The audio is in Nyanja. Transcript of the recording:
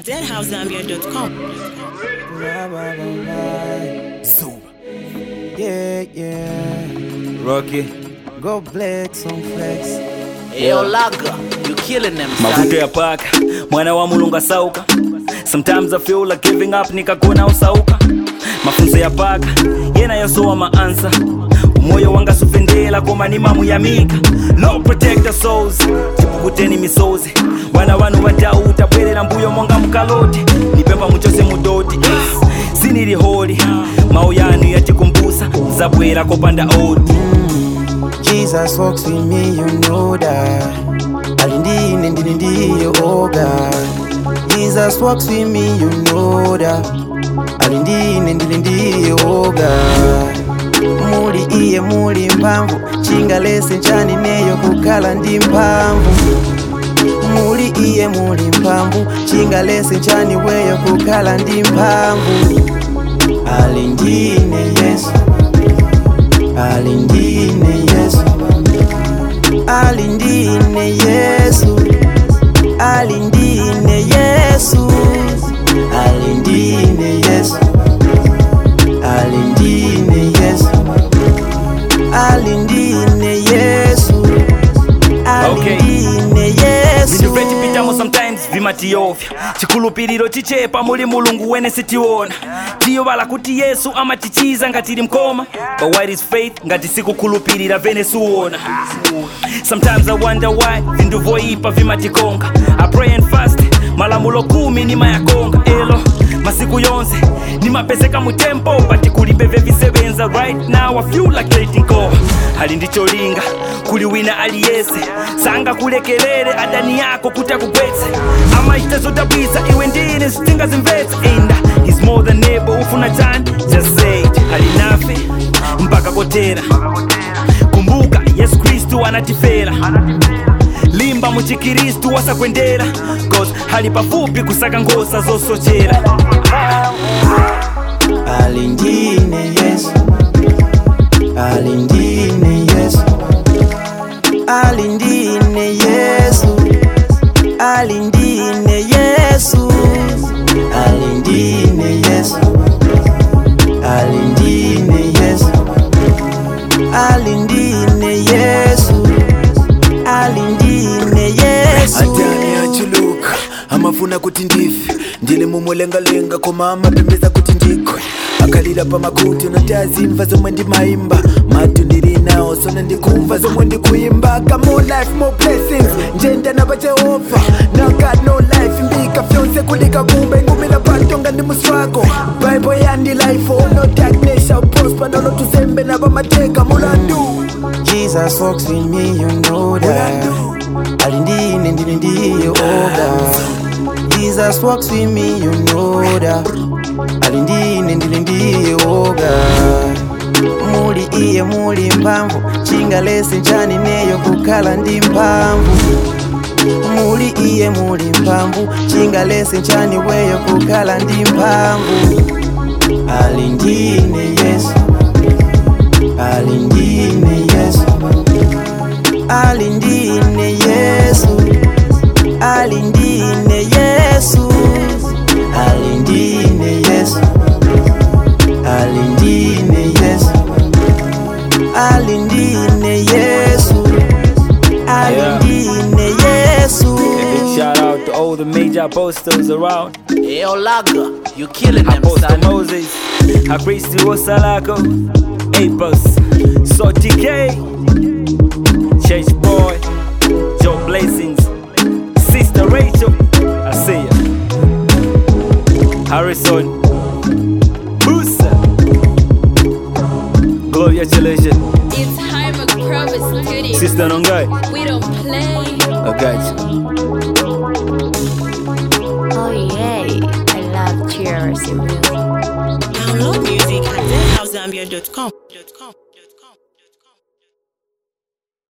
deadhousezambia.com. Yeah, yeah. Rocky. Go flex on flex. Yo, Laga, you killing them, mavuto son. ya paka mwana wa mulunga sauka sometimes i feel like giving up nikakona usauka mafunzo ya paka yena yasowa maansa umoyo wanga sufendela koma ni mamu ya mika no protect the souls tipukuteni misozi wana wanu wadauta bwerera mbuyo monga mkaloti nipemba muchose mudoti sinili holi mau yanu yatikumbusa zabwera kopanda odi Jesus walks with me, you know that. Alindini ndini ndiyo oh God. Jesus walks with me, you know that. Alindini ndini ndiyo oh God. Muli iye muli mpamvu chingalese nchani neyo kukhala ndi mphamvu muli iye muli mphamvu chingalese nchani weyo kukhala ndi mphamvu alindine yesu alindine yesu alindine yesu alindine yesu alindine yesu alindine yesu alindine yesu alindine yesu vintu vyecipitamo sometimes vimatiyovya chikhulupiriro chichepa muli mulungu wene sitiona tiyovala kuti yesu amatichiza ngatili mkoma but what is faith ngati sikukhulupirira vene siuona sometimes i wonder why vintu voipa vimatikonga i pray and fast malamulo kumi nimayakonga elo masiku yonse nimapezeka mutempo but kulibe vevisebenza right now i feel like letting go ali ndicholinga kuli wina aliyese sanga kulekelele adani yako kuti akugwetse amaita zodabwisa iwe ndine zitingazimvetse enda is more than able ufuna chani just say it ali nafe mpaka kotera kumbuka yesu kristu anatifera limba muchikristu wasakwendera cause hali pafupi kusaka ngosa zosochera alindine yesu alindine yesu alindine yesu alindine yesu alindine yesu alindine yesu alindine yesu alindine yesu atani achuluka amafuna kuti ndife ndili mumulengalenga koma amapembeza kuti ndigwe akalira pamakuti notazimva zomwe ndimayimba matu ndili nawo sona ndikumva zomwe ndikuimba ka more life more blessings njenda napa jehova now got no life mbika fyonse kulika kumbe ngumila patonga ndi muswako bible yandi life oh no darkness shall prosper nono tuzembe napa mateka mulandu Jesus walks with me, you know that. Alindine ndine ndiyo oga. Jesus walks with me, you know that. Alindine ndine ndiyo oga. Muli iye muli mphamvu, chingalese nchani neyo kukhala ndi mphamvu. Muli iye muli mphamvu, chingalese nchani weyo kukhala ndi mphamvu. Alindine Yesu. alindine yesu alindine yesu alindine yesu alindine yesu alindine yesu alindine yesu alindine yesu A big shout out to all the major apostles around Yo, Laga, you killing them, Apostle son. Moses, Akristi Osalako, Apos, So TK, Church Boy, Joe Blessings, Sister Rachel, I see ya. Harrison, Boosa, Gloria Chilation, It's Hyma Crovis Studio. Sister Nongai, We don't play. I got you. Oh yay, I love cheers and music. Download music at deadhousezambia.com.